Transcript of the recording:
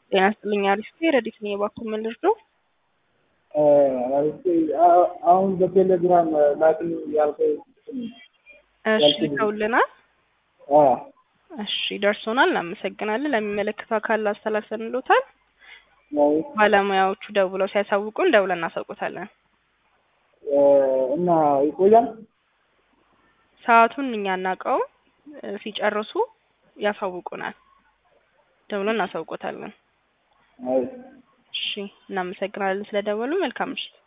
ጤና ይስጥልኝ አሪፍ ረዲት ነው የባኩ መልስ ነው። አሁን በቴሌግራም ላክል ያልከው እሺ ተውልናል። እሺ ደርሶናል። እናመሰግናለን። ለሚመለከተው አካል አስተላልፈንሎታል። ባለሙያዎቹ ደውለው ሲያሳውቁን ደውለን እናሳውቁታለን። እና ይቆያል። ሰዓቱን እኛ እናውቀው ሲጨርሱ ያሳውቁናል። ደውለን እናሳውቆታለን። እሺ እናመሰግናለን ስለደወሉ። መልካም ምሽት።